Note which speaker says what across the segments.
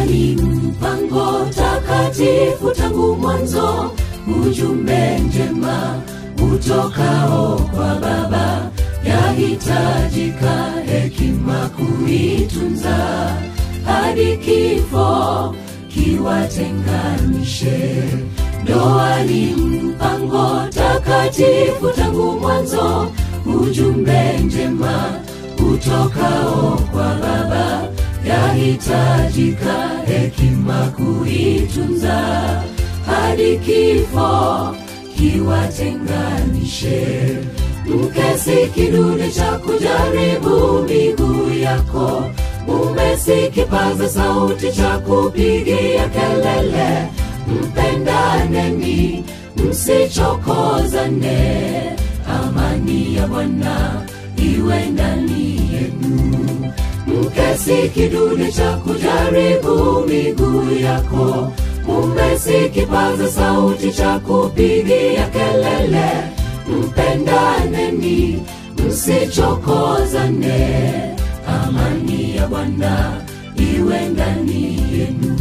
Speaker 1: ni mpango takatifu tangu mwanzo, ujumbe njema utokao kwa Baba, yahitajika hekima kuitunza hadi kifo kiwatenganishe. Ndoa ni mpango takatifu tangu mwanzo, ujumbe njema utokao kwa Baba, yahitajika hekima kuitunza hadi kifo kiwatenganishe. Mke si kidude cha kujaribu miguu yako, mume si kipaza sauti cha kupigia kelele. Mpendaneni, msichokozane, amani ya Bwana iwe ndani yenu. Mke si kidude cha kujaribu miguu yako, mume si kipaza sauti cha kupigia kelele. Mpendaneni, msichokozane, amani ya Bwana iwe ndani yenu.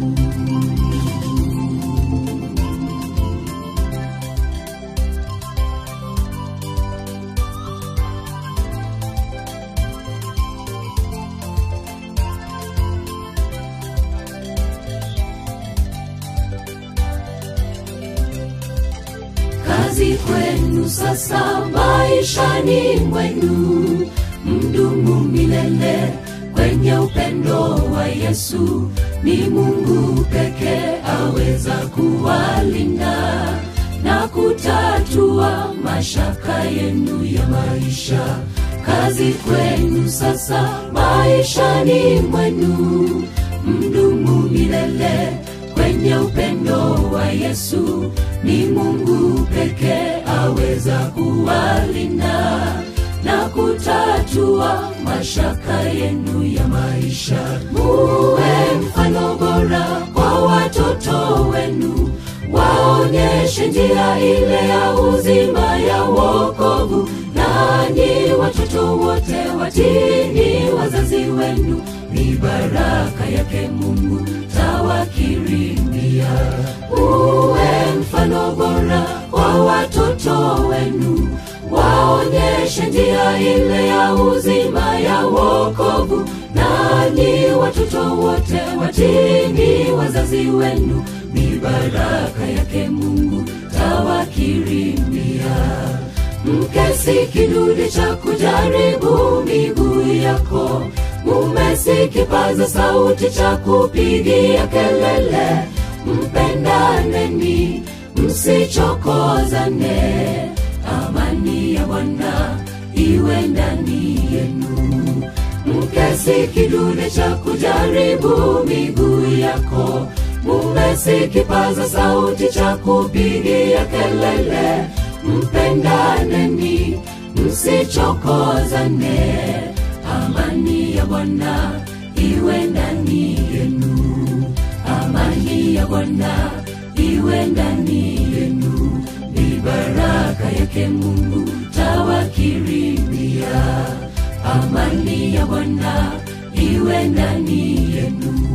Speaker 1: kazi kwenu sasa maishani mwenu, mdumu milele kwenye upendo wa Yesu. Ni Mungu pekee aweza kuwalinda na kutatua mashaka yenu ya maisha. Kazi kwenu sasa maishani mwenu, mdumu milele kwenye upendo wa Yesu. Ni Mungu pekee aweza kuwalinda na kutatua mashaka yenu ya maisha. Muwe mfano bora kwa watoto wenu, waonyeshe njia ile ya uzima ya wokovu. Nanyi watoto wote watini wazazi wenu, ni baraka yake Mungu tawakirimia. Uwe mfano bora kwa watoto wenu, waonyeshe njia ile ya uzima ya wokovu. Nanyi watoto wote watini wazazi wenu, ni baraka yake Mungu tawakirimia. Mke si kidude cha kujaribu miguu yako, mume si kipaza sauti cha kupigia kelele. Mpendaneni, msichokozane, amani ya Bwana iwe ndani yenu. Mke si kidude cha kujaribu miguu yako, mume si kipaza sauti cha kupigia kelele. Mpendaneni, msichokozane, amani ya Bwana iwe ndani yenu. Amani ya Bwana iwe ndani yenu, ni baraka yake Mungu tawakirimia. Amani ya Bwana iwe ndani yenu.